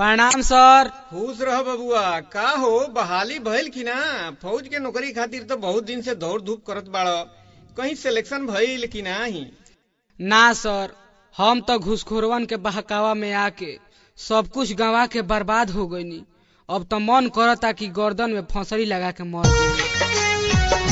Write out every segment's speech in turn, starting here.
प्रणाम सर खुश रह बबुआ का हो बहाली भइल की ना फौज के नौकरी खातिर तो बहुत दिन से दौड़ धूप करत बाड़ कहीं सिलेक्शन भइल की नाही ना सर हम तो घुसखोरवन के बहकावा में आके सब कुछ गंवा के बर्बाद हो गईनी अब तो मन करता कि गर्दन में फंसरी लगा के मर गई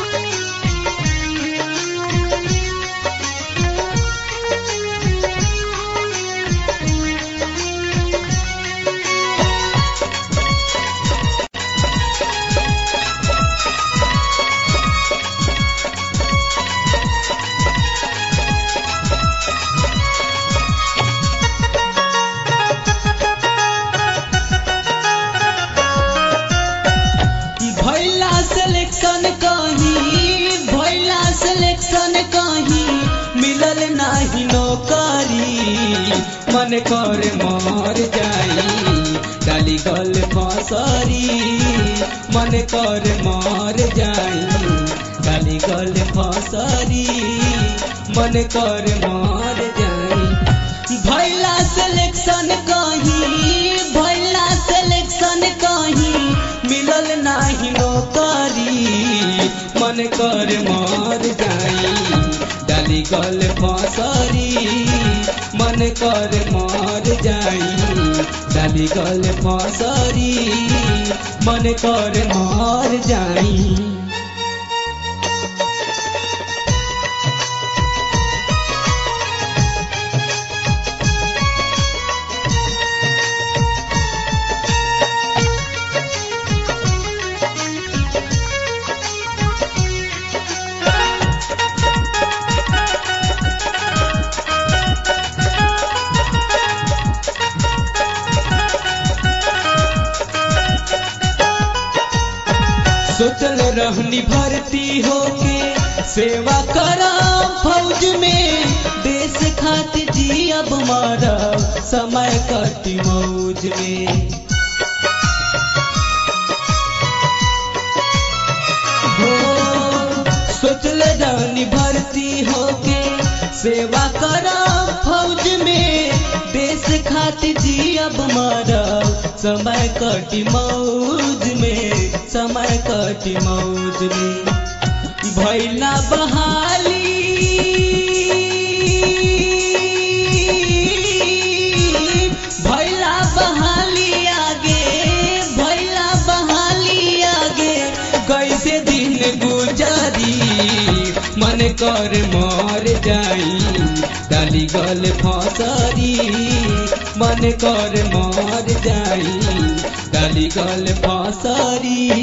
भैला सिलेक्शन कहीं भैला सिलेक्शन कहीं मिलल नाही नौकरी मन कर मर जाई डाली गल फसरी मन कर मर जाई डाली गल फसरी मन कर मर जाई भैला सिलेक्शन कहीं भैला सिलेक्शन कहीं मिलल नाही नौकरी मन कर मर जाई डाली गल फसरी मन कर मर जाई डाली गल फसरी मन कर मर जाई सोचल रहनी भर्ती होके सेवा करम फौज में देश खातिर जियब मरब समय कटी मौज में हो सोचल रहनी भर्ती होके सेवा करम फौज में देश खातिर जियब मरब समय कटी मौज में समय कटी मौज में भैला बहाली भैला बहाली आगे भैला बहाली आगे कैसे दिन गुजरी मन कर मर जाई डाली गल फसरी मन कर मर जाई डाली गल फसरी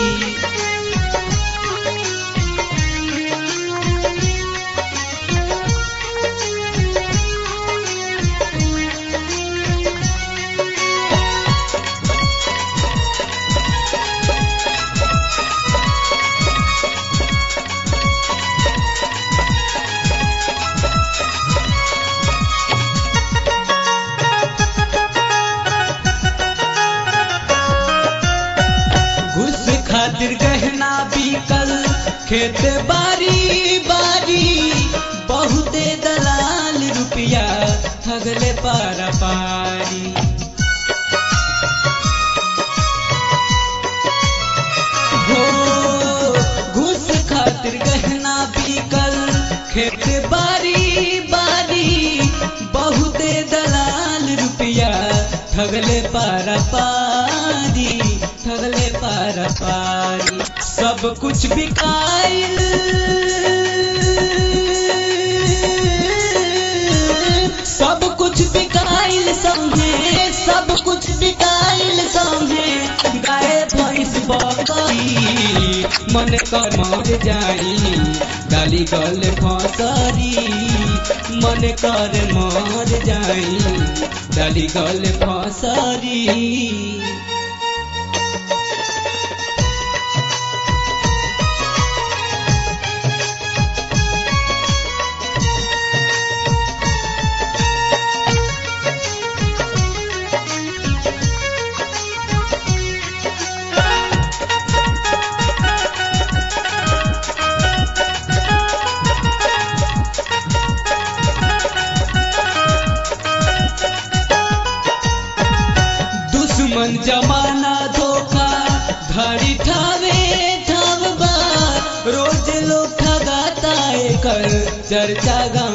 घुस खातिर गहना बिकल खेत बारी बारी बहुते दलाल रुपया ठगले पारा पारी हो घुस खातिर गहना बिकल खेत बारी बारी बहुते दलाल रुपया ठगले पारा पारी ठगले पारा पारी सब कुछ बिकाइल सब कुछ बिकाइल संगे सब कुछ बिकाइल संगे गाय भैंस बकरी मन कर मर जाई डाली गल फसरी मन कर मर जाई डाली गल फसरी निमन जमाना धोखा धड़ी ठावे ठाव बा रोज लोग ठगाता एकर चर्चा गा